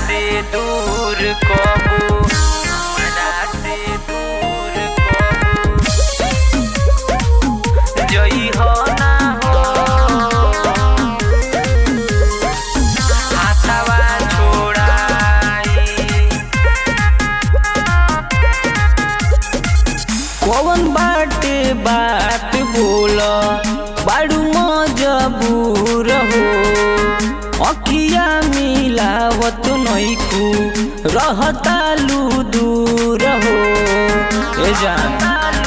से दूर कबू हमरा से दूर कबू जई हो ना हो हाथवा छोड़ाई कौन बाटे बात बोल बाड़ू मजबूर हो अखिया मिलावत नैकू रहतालू दूर हो ए जान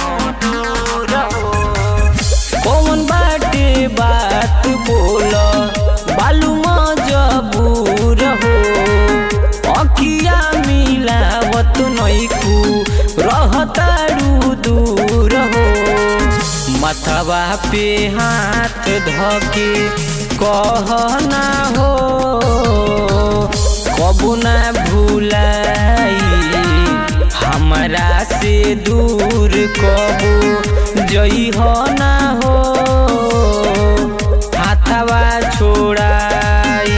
कौन बाटे बात बोल बालू मजबूर हो अखिया मिलावत नैकू रहतारू दूर हो मथवा पे हाथ धके कह ना हो कबू ना भूलाई हमरा से दूर कबू जई हो ना हो हाथवा छोड़ाई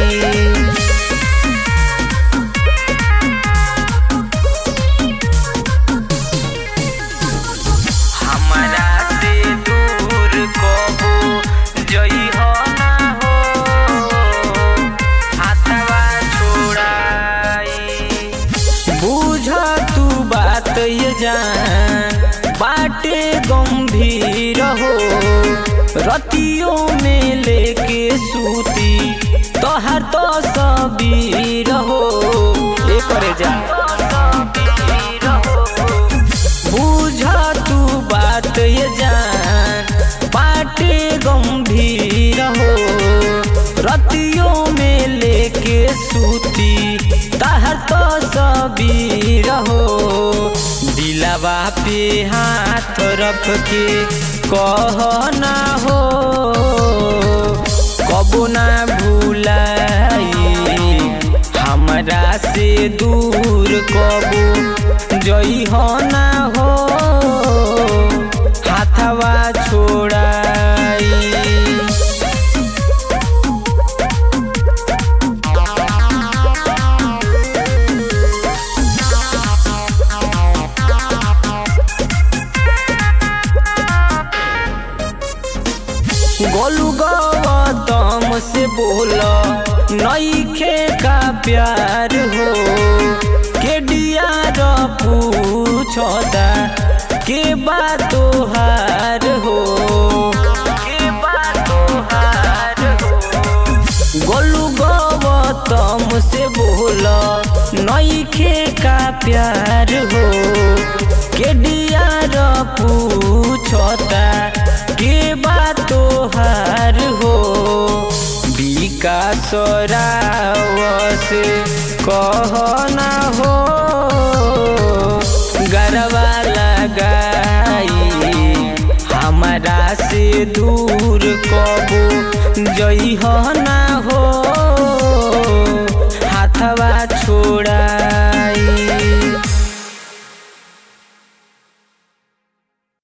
हमरा से दूर कबू जई हो ना हो हाथवा छोड़ाई बुझ तू बात ये जान बाटे गंभीर हो रतियों में लेके सूती तोहर तो सबीर हो ए करे जा बुझ तू बात ये जान बाटे गंभीर हो रतियों में लेके सूती तहर तो सबीर हो दिलावा पे हाथ रख के कह ना हो कबू ना भूलाई हमरा से दूर कबू जई हो ना हो हाथवा छोड़ाई गोलू गौतम से बोला नईखे का प्यार हो के डियार पूछता के बात तोहार हो के बात तोहार हो गोलू गौतम से बोला नईखे का प्यार हो के डियार पूछता के बात तोहार हो विकास रावस कह ना हो गरबा लगाई हमरा से दूर कबू जई हो ना हो हाथवा